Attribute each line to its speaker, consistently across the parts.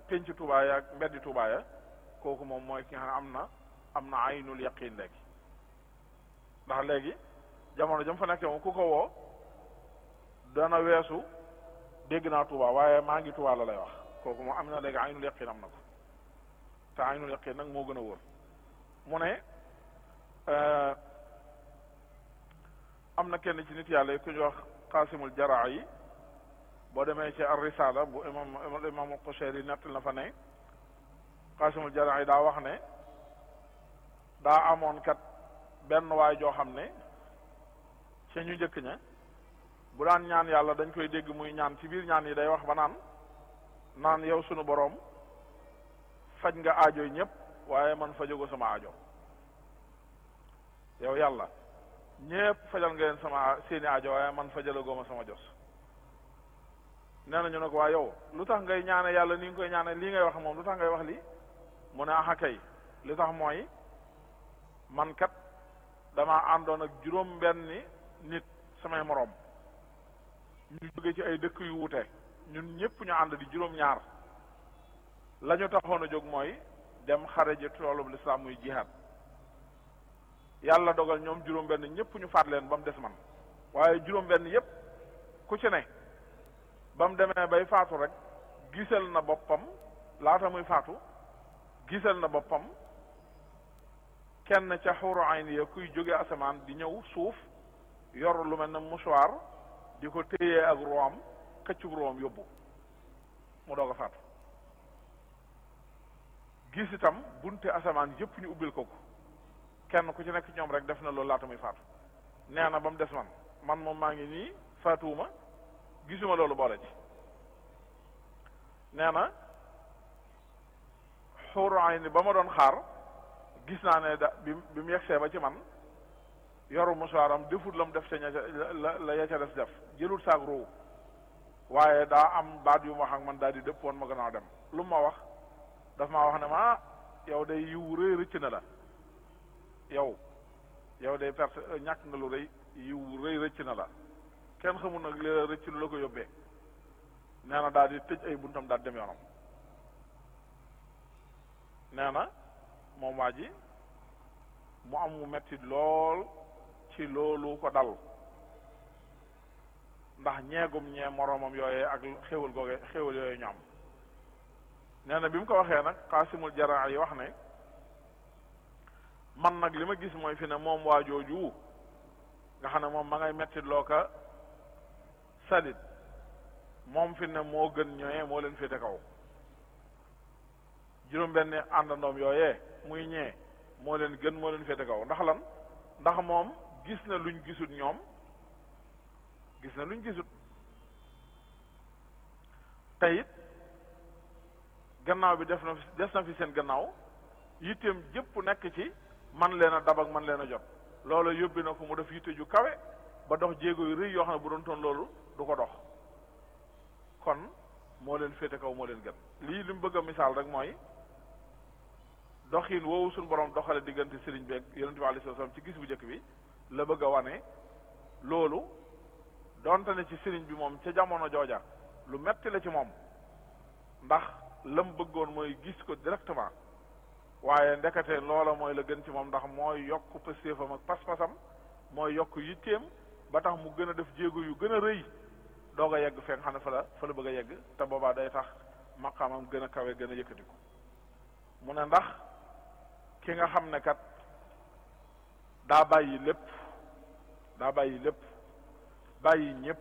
Speaker 1: penc Tuubaa ya ak mbeddi Tuubaa ya kooku moom mooy ki nga xam ne am na am na aynul yaqin léegi ndax léegi jamono jam fa nekkee moom ku ko woo dana weesu dégg naa Tuubaa waaye maa ngi Tuubaa la lay wax kooku moom am na léegi aynul yaqin am na ko te aynul yaqin nag moo gën a wóor mu ne am na kenn ci nit yàlla yi ku ñu wax xaasimul jaraa yi boo demee ci ar risala bu imam imam Qushayri nettal na fa ne xaasimul jaraa yi daa wax ne daa amoon kat benn waay joo xam ne ci ñu njëkk ña bu daan ñaan yàlla dañ koy dégg muy ñaan ci biir ñaan yi day wax ba naan naan yow sunu boroom faj nga aajo yi ñëpp waaye man fajago sama aajo yow yàlla ñépp fajal nga leen sama seeni aajo waaye man fajalagoo ma sama jos nee na ñu ne ko waa yow lu tax ngay ñaane yàlla ni nga koy ñaane lii ngay wax moom lu tax ngay wax lii mu ne axa kay li tax mooy man kat dama àndoon ak juróom benni nit samay moroom ñu jóge ci ay dëkk yu wute ñun ñëpp ñu ànd di juróom ñaar la ñu taxoon a jóg mooy dem xare ji toolub lislaam muy jihaad yàlla dogal ñoom juróom benn ñëpp ñu faat leen ba mu des man waaye juróom benn yëpp ku ci ne ba mu demee bay faatu rek gisal na boppam laata muy faatu gisal na boppam kenn ca xuru ayni ya kuy jóge asamaan di ñëw suuf yor lu mel ne mouchoir di ko téyee ak room këccug room yóbbu mu doog a faatu gis itam bunte asamaan yëpp ñu ubbil ko ko kenn ku ci nekk ñoom rek def na loolu laata muy faatu nee na ba mu des man man moom maa ngi nii faatuwuma gisuma loolu boole ci nee na xuuru ayni ba ma doon xaar gis naa ne da bi bi mu yegsee ba ci man yoru musaaram defut la mu def ca ña la la ya ca des def jëlul saag roowu waaye daa am baat yu mu wax ak man daal di dëpp woon ma gannaaw dem lu mu ma wax daf maa wax ne ma yow day yiw rëy rëcc na la yow yow day perte ñàkk nga lu rëy yiw rëy rëcc na la kenn xamul nag li la rëcc lu la ko yóbbee nee na daal di tëj ay buntam daal dem yoonam nee na moom waa ji mu am mu metti lool ci loolu ko dal ndax ñeegum ñee moroomam yooyee ak xéwal googe xéwal yooyu ñoom nee na bi mu ko waxee nag xaasimul jaraa yi wax ne man nag li ma gis mooy fi ne moom waa jooju nga xam ne moom ma ngay metti loo ka salit moom fi ne moo gën ñooyee moo leen féete kaw juróom benn àndandoom yooyee muy ñee moo leen gën moo leen féete kaw ndax lan ndax moom gis na luñ gisut ñoom gis na luñ gisut te it gannaaw bi def na des na fi seen gannaaw yitteem jëpp nekk ci man leen a dab ak man leen a jot loolu yóbbi na ko mu def yitte ju kawe ba dox jéego yu rëy yoo xam ne bu doon toon loolu du ko dox kon moo leen féete kaw moo leen gën lii li mu bëgg a misaal rek mooy doxin woowu suñu borom doxale diggante sëriñ bi ak yonent bi alayhi salaam ci gis bu njëkk bi la bëgg a wane loolu donte ne ci sëriñ bi moom ca jamono jooja lu metti la ci moom ndax lam bëggoon mooy gis ko directement waaye ndekete loola mooy la gën ci moom ndax mooy yokk pëstéefam ak pas-pasam mooy yokk yitteem ba tax mu gën a def jéego yu gën a rëy doog a yegg fee nga xam ne fa la fa la bëgg a yegg te boobaa day tax maqaamam gën a kawe gën a yëkkatiku mu ne ndax ki nga xam ne kat daa bàyyi lépp daa bàyyi lépp bàyyi ñépp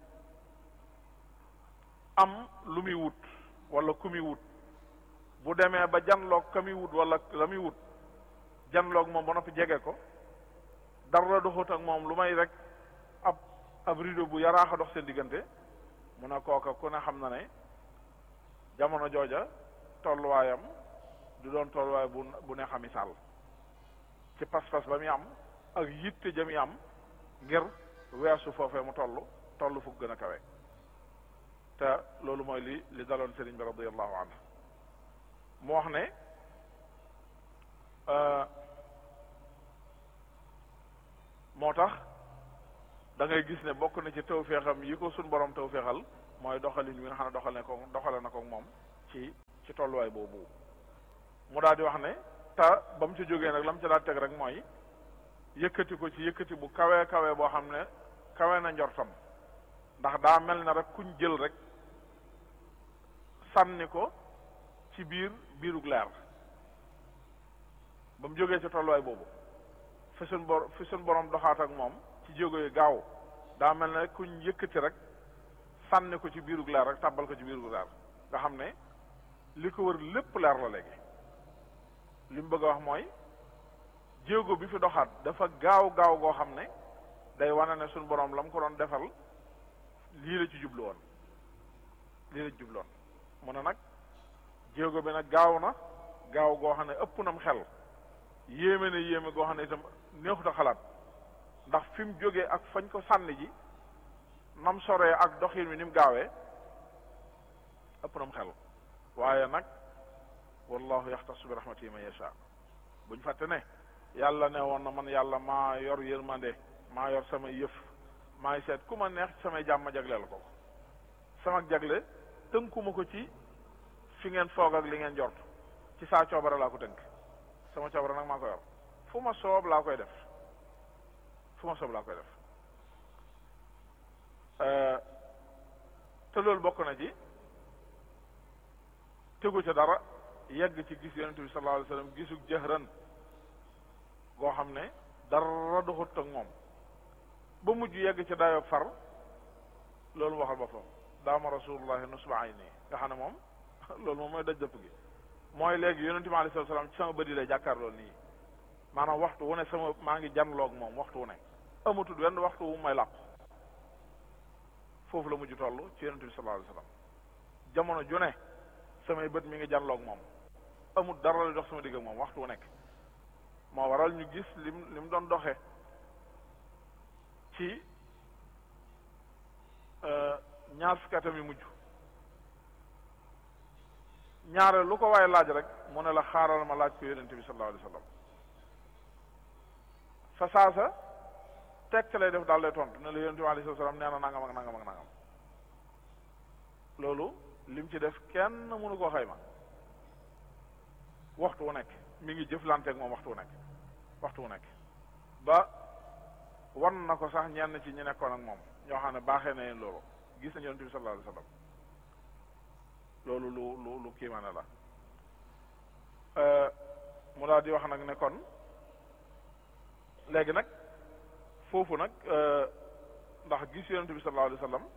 Speaker 1: am lu muy wut wala ku muy wut bu demee ba janloog ka muy wut wala la muy wut janloog moom ba noppi jege ko dara doxut ak moom lu may rek ab ab rideau bu yaraax a dox seen diggante mu ne kooka ku ne xam na ne jamono jooja tolluwaayam du doon tolluwaay bu bu neex a misaal ci pas-pas ba muy am ak yitte ja muy am ngir weesu foofee mu toll toll fu gën a kawe te loolu mooy li li daloon sëriñ bi radiallahu anhu mu wax ne moo tax da ngay gis ne bokk na ci tawféexam yi ko suñ borom tawféexal mooy doxalin wi nga xam ne doxal ne ko doxale na ko moom ci ci tolluwaay boobu mu daal di wax ne te ba mu ci jógee nag la mu ci daal teg rek mooy yëkkati ko ci yëkkati bu kawee kawee boo xam ne kawe na njortam ndax daa mel na rek kuñ jël rek sànni ko ci biir biirug leer ba mu jógee ci tolluwaay boobu fi suñ bor fi suñ borom doxaat ak moom ci jéego yi gaaw daa mel ne kuñ yëkkati rek sànni ko ci biirug leer rek tàbbal ko ci biirug leer nga xam ne li ko wër lépp leer la léegi li mu bëgg a wax mooy jéego bi fi doxaat dafa gaaw gaaw goo xam ne day wane ne suñ borom la mu ko doon defal lii la ci jublu woon lii la ci jublu woon mu ne nag jéego bi nag gaaw na gaaw goo xam ne ëpp nam xel yéeme na yéeme goo xam ne itam neexut a xalaat ndax fi mu jógee ak fañ ko sànni ji nam soree ak doxin wi ni mu gaawee ëpp nam xel waaye nag wallahu yaxtasu bi rahmatihi man yasha buñ fàtte ne yàlla ne woon na man yàlla maa yor yërmande maa yor sama yëf maay seet ku ma neex samay jàmm jagleel ko sama jagle tënkuma ko ci fi ngeen foog ak li ngeen jort ci saa coobare laa ko tënk sama coobare nag maa ko yor fu ma soob laa koy def fu ma soob laa koy def te loolu bokk na ci tegu ca dara yegg ci gis yonente bi sallallahu alayhi wasallam gisug jëhran goo xam ne dara doxut ak moom ba mujj yegg ci dayoog far loolu waxal boppam daama rasulullahi nusba ay nii nga xam ne moom loolu moom mooy daj dëpp gi mooy léegi yonente bi alayhi salaam ci sama bëdi lay jàkkaarloo nii maanaam waxtu wu ne sama maa ngi janloog moom waxtu wu ne amatul wenn waxtu wu may làqu foofu la mujj toll ci yonente bi sallallahu alayhi wasallam jamono ju ne samay bët mi ngi janloog moom amul dara la dox sama digg ak moom waxtu wu nekk moo waral ñu gis lim li mu doon doxe ci ñaar fukki atam yu mujj ñaare lu ko waaye laaj rek mu ne la xaaral ma laaj ko yonente bi sallallahu alayhi wasallam fa saasa tekk lay def daal lay tontu ne la yonente bi alayhi wasallam nee na nangam ak nangam ak nangam loolu lim ci def kenn mënu koo xayma waxtu wu nekk mi ngi jëflanteeg moom waxtu wu nekk waxtu wu nekk ba wan na ko sax ñenn ci ñi nekkoon ak moom ñoo xam ne baaxee na leen loolu gis nañu yonent bi sallallahu alayhi wasallam loolu lu lu lu kiimaane la mu daal di wax nag ne kon léegi nag foofu nag ndax gis yonent bi sallallahu alayhi wasallam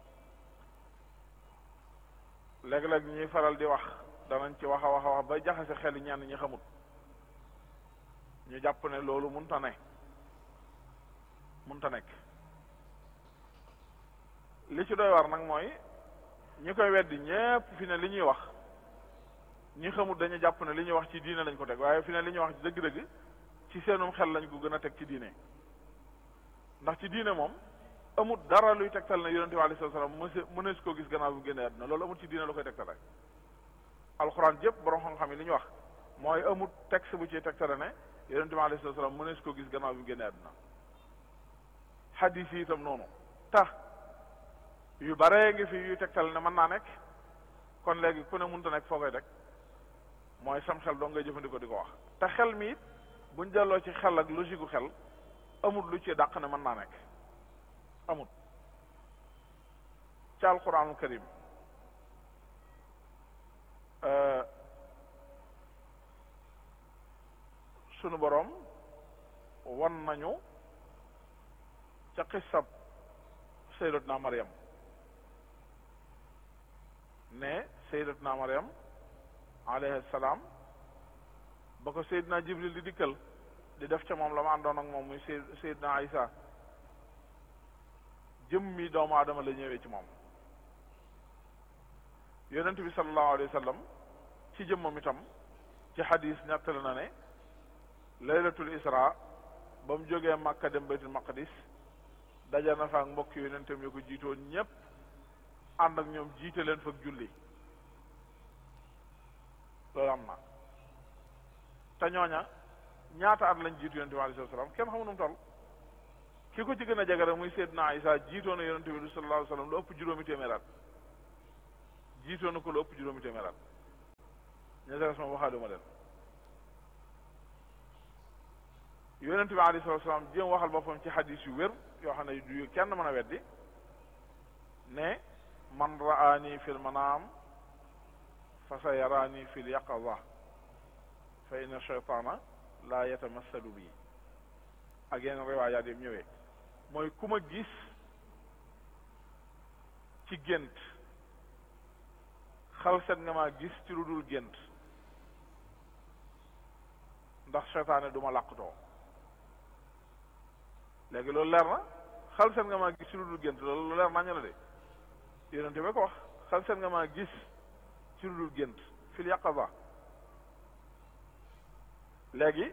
Speaker 1: léeg-léeg ñuy faral di wax danañ ci wax a wax a wax ba jaxase xel ñenn ñi xamut ñu jàpp ne loolu munta ne munta nekk li ci doy war nag mooy ñi koy weddi ñépp fi ne li ñuy wax ñi xamut dañu jàpp ne li ñuy wax ci diine lañ ko teg waaye fi ne li ñuy wax ci dëgg-dëgg ci seenum xel lañ ko gën a teg ci diine ndax ci diine moom amut dara luy tegtal ne yonente bi alayhi salaam mëse mënees koo gis gannaaw bu génnee àdduna loolu amut ci diine la koy tegtal rek alxuraan jëpp borom xam-xam yi li ñu wax mooy amut texte bu ciy tegtale ne yonente bi alayhi salaam mënees koo gis gannaaw bu génnee àdduna xadiis yi itam noonu tax yu baree ngi fi yuy tegtal ne mën naa nekk kon léegi ku ne mënta nekk foo koy teg mooy sam xel doo ngay jëfandikoo di ko wax te xel mi it buñ delloo ci xel ak logique gu xel amut lu ci dàq ne mën naa nekk amut ci alquranul karim sunu boroom wan nañu ca xissab sayyidatuna Maryam ne sayyidatuna Maryam alayhi salaam ba ko Seydina Jibril di dikkal di def ca moom la ma àndoon ak moom muy Seydina Isa jëmmi doomu aadama la ñëwee ci moom yonent bi sallallahu alayhi wa sallam ci jëmmam itam ci xadis nettali na ne laylatul isra ba mu jógee Makka dem baytul maqdis daja na fa ak mbokk yonentam yu ko jiitoon ñépp ànd ak ñoom jiite leen fa julli loolu am na te ñooña ñaata at lañ jiitu yonente bi alayhi salaam kenn xamu nu mu toll ki ko ci gën a jege rek muy Seydina Isa jiitoo na yonente bi sallallahu alayhi wasallam lu ëpp juróomi téeméer at jiitoo na ko lu ëpp juróomi téeméer at ña ca des moom waxaaluma leen yonent bi alayhi salaatu salaam jéem waxal boppam ci xadis yu wér yoo xam ne du kenn mën a weddi ne man raani fil manaam fa sa yaraani fil yaqaza fa inna shaytaana laa yatamassalu bi ak yeneen riwaayaat yi ñëwee mooy ku ma gis ci gént xal set nga maa gis ci lu dul gént ndax seytaane du ma làqutoo léegi loolu leer na xal set nga maa gis ci lu dul gént loolu leer nañu la de yonente ba ko wax xal set nga maa gis ci lu dul gént fil yaqaza léegi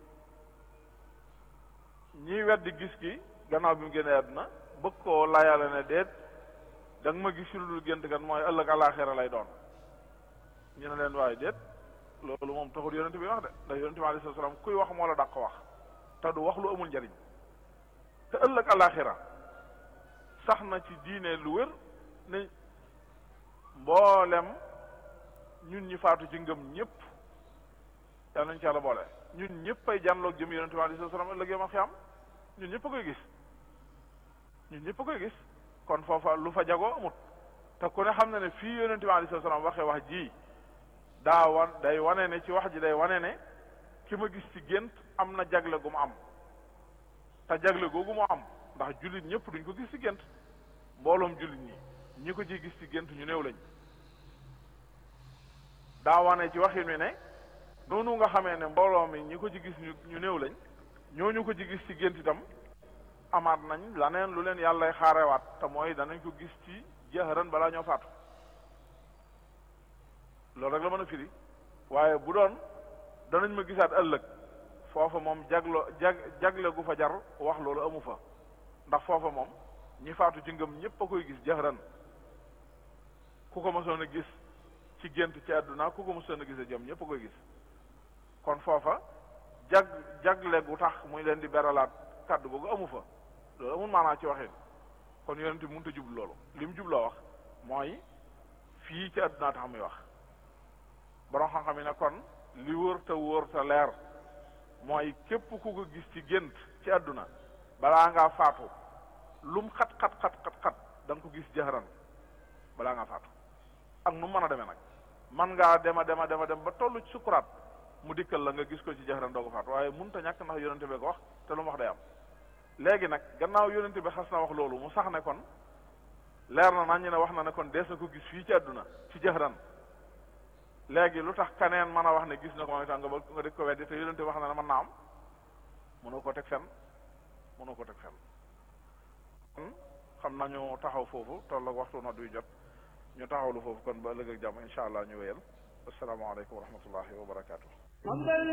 Speaker 1: ñiy weddi gis gi gannaaw bi mu génnee àdduna bëgg koo layale ne déet da nga ma gis ci lu dul gént kan mooy ëllëg alaaxira lay doon ñu ne leen waaye déet loolu moom taxul yonente bi wax de ndax yonente bi alayhi salaam kuy wax moo la dàq wax te du wax lu amul njariñ te ëllëg alaaxira sax na ci diine lu wér ne mboolem ñun ñi faatu ci ngëm ñëpp yal nañu ci yàlla boole ñun ñëpp ay jànloog jëm yonente bi alayhi salaam ëllëg yomal xiyam ñun ñëpp a koy gis ñun ñëpp a koy gis kon foofa lu fa jagoo amut te ku ne xam na ne fii yonente bi alayhi salaam waxee wax ji daa wan day wane ne ci wax ji day wane ne ki ma gis ci gént am na jagle gu mu am te jagle googu mu am ndax jullit ñëpp duñ ko gis ci gént mbooloom jullit ñi ñi ko ci gis ci gént ñu néew lañ daa wane ci waxin wi ne noonu nga xamee ne mbooloo mi ñi ko ci gis ñu ñu néew lañ ñooñu ko ci gis ci gént itam amaat nañ laneen lu leen yàllay xaarewaat te mooy danañ ko gis ci jahran balaa ñoo faatu loolu rek la mën a firi waaye bu doon danañ ma gisaat ëllëg foofa moom jaglo jag jagle gu fa jar wax loolu amu fa ndax foofa moom ñi faatu ci ngëm ñépp a koy gis jahran ku ko mësoon a gis ci gént ci àdduna ku ko mësoon a gis a jëm ñépp a koy gis kon foofa jag jagle gu tax muy leen di beralaat kàddu googu amu fa loolu amul maanaa ci waxin kon yonent bi mënut a jublu loolu li mu jubloo wax mooy fii ci àdduna tax muy wax borom xam-xam yi ne kon li wóor te wóor te leer mooy képp ku ko gis ci gént ci àdduna balaa ngaa faatu lum xat xat xat xat xat da nga ko gis jaxaran balaa ngaa faatu ak nu mën a demee nag man ngaa dema dema dema dem ba tollu ci sukuraat mu dikkal la nga gis ko ci jaxaran doo ko faatu waaye mënut a ñàkk ndax yonente bi ko wax te lu mu wax day am léegi nag gannaaw yonente bi xas na wax loolu mu sax ne kon leer na nañ ne wax na ne kon dees na ko gis fii ci àdduna ci jaxaran léegi lu tax kaneen mën a wax ne gis na ko mooy tax nga ba nga dëkk ko weddi te yonente wax na ne mën naa am mënoo ko teg fen mënoo ko teg fen kon xam nañu taxaw foofu toll ak waxtu nodd yu jot ñu taxawlu foofu kon ba ëllëg ak jàmm insha allah ñu wéyal asalaamaaleykum wa rahmatullahi wa barakaatu